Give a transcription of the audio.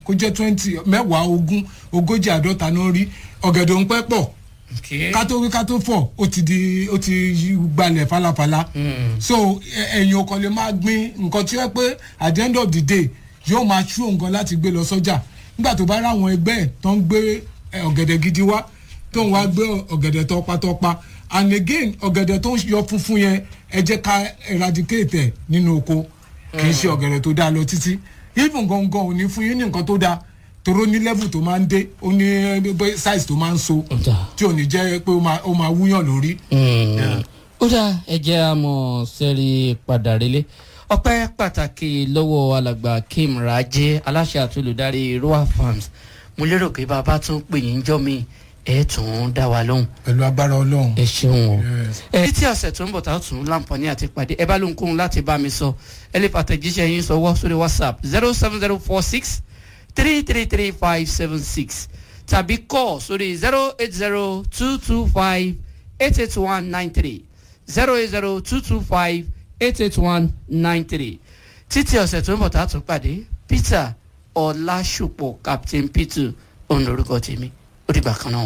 kó jẹ́ twenty mẹ́wàá ogún ogójì àádọ́ta ló ń rí ọ̀gẹ̀dẹ̀ ń pẹ́ pọ̀ Okay. ká tó wí ká tó fọ̀ ó ti di ó ti yí gbalẹ̀ falafala so ẹ- ẹ̀yin ọkàn lè máa gbin nǹkan tí ó yẹ pé at the end of the day yóò máa ṣú nǹkan láti gbé lọ sọ́jà nígbà tó bá ráwọn ẹgbẹ́ ẹ̀ tó ń gbé ẹ, ọ̀gẹ̀dẹ̀ gidi wá tó ń wá gbé ọ̀gẹ̀dẹ̀ tọpatọpa and again ọ̀gẹ̀dẹ̀ tó ń yọ funfun yẹn ẹ jẹ́ ká eradicate ẹ̀ nínú oko kì í ṣe ọ̀gẹ̀dẹ̀ tó dáa lọ títí even gangan ò ní fún yín ní nǹkan tó dáa toró ní level tó máa ń dé ó ní eh, size tó máa ń so Ọ̀dà. tí ò ní jẹ́ pé ó máa ó máa wúyàn lórí. Mm. ó dá ẹjẹ́ àmọ́ sẹ́rí padà relé ọpẹ́ pàtàkì lọ́wọ́ alàgbà kim rajé aláṣẹ àti olùdarí roa farms mo lérò pé bàbá tún pè yín jọ́ mi ẹ̀ tún dá wa lóhùn pẹ̀lú agbára ọlọ́run. ẹ ṣeun o Yes. ẹ títí ọ̀sẹ̀ tó ń bọ̀ tá a tún láǹfààní àti pàdé ẹ bá lóhunkóhun láti bá mi sọ ẹ lè fàtẹ̀jíṣẹ́ yín sọwọ́ sórí whatsapp zero seven zero four six three three three five seven six tàbí call sórí zero eight zero two two five eight eight one nine three zero eight zero two two five eight eight one nine three títí ọ̀sẹ̀ tó ń bọ̀ tá a tún pàdé peter ọlásùpọ̀ captain peter òun lorúkọ tèmi ó dìgbà kan náà.